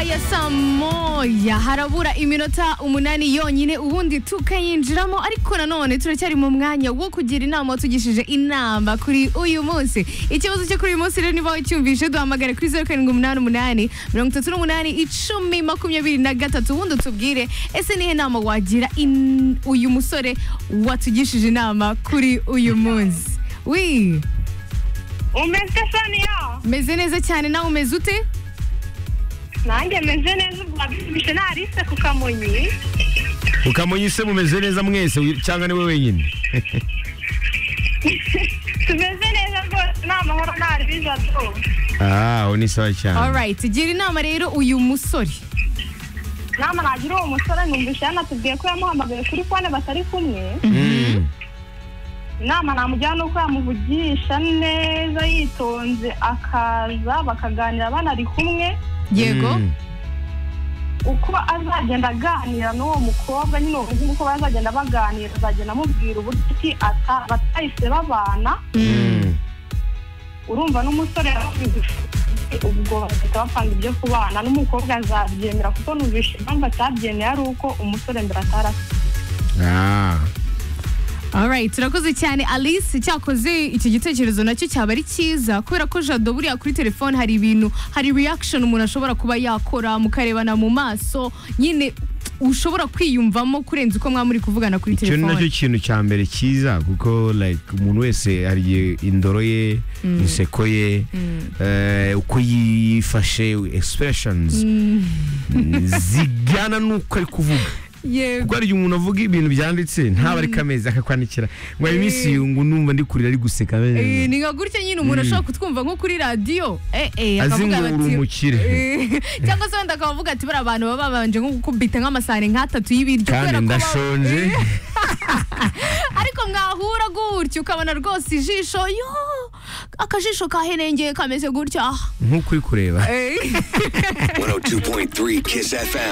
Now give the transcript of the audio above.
ya saa moya harabura iminota umunani yonyine ubundi tukayinjiramo ariko nanone turacyari mu mwanya wo kugira inama watugishije inama kuri uyu munsi ikibazo cyo kuri uyu munsi rero niba wacyumvise duhamagare kuri zeru karindwi umunani umunani mirongo itatu n'umunani icumi makumyabiri na gatatu ubundi utubwire ese nihe nama wagira in- uyu musore watugishije inama kuri uyu munsi wi umeze saniya meze neza cyane nawe umeze ute nanjye meze neza ubu wabisubije narise ku kamonyi ukamuye se mumeze neza mwese wi- cyangwa niwe wenyine tumeze neza rwose nta mahoro nta ribiza do ah aho ni sawa cyane alright gira inama rero uyu musore nama nagira uwo musore numvise yanatubwiye ko yamuhamagaye kuri fone batari kumwe Mm. inama namugira ni uko yamuvugisha neza yitonze akaza bakaganira banari kumwe yego Mm. uko azagenda aganira n'uwo mukobwa nyine uwo muhungu uko bazagenda baganira azagenda amubwira uburyo ki ata- batahise babana Mm. urumva n'umusore yarabizi ubwo bagahita bapanga ibyo kubana n'umukobwa azabyemera kuko numvise impamvu atabyemeye ari uko umusore mbere atarafite Ah. alright turakoze cyane alice cyakoze iki gitekerezo nacyo cyaba ari cyiza kubera ko jado buriya kuri telefone hari ibintu hari reaction umuntu ashobora kuba yakora mukarebana mu maso nyine ushobora kwiyumvamo kurenza uko mwaba muri kuvugana kuri icyo ni nacyo telefone kintu cya mbere cyiza kuko like umuntu wese hari igihe indoro ye inseko ye eh, uko yifashe expressions zijyana n'uko ari kuvuga yego kuko hari igihe umuntu avuga ibintu byanditse ntaba ari kamezi akakwandikira ngo hari iminsi ngo numva ndi kurira ari guseka Eh, ni nka gutya nyine umuntu ashobora kutwumva nko kuri radiyo eh, eh, azi ngo akavuga uri bati- umukire Eh, cyangwa se wenda akaba avuga ati bariya bantu baba babanje nko gukubita nk'amasahani nk'atatu y'ibiryo kandi kubera ko baba- ndashonje ariko mwahura gutya ukabona rwose ijisho yo akajisho kaherengeye kameze gutya nk'uko uri kureba Eh. 102.3 Kiss FM.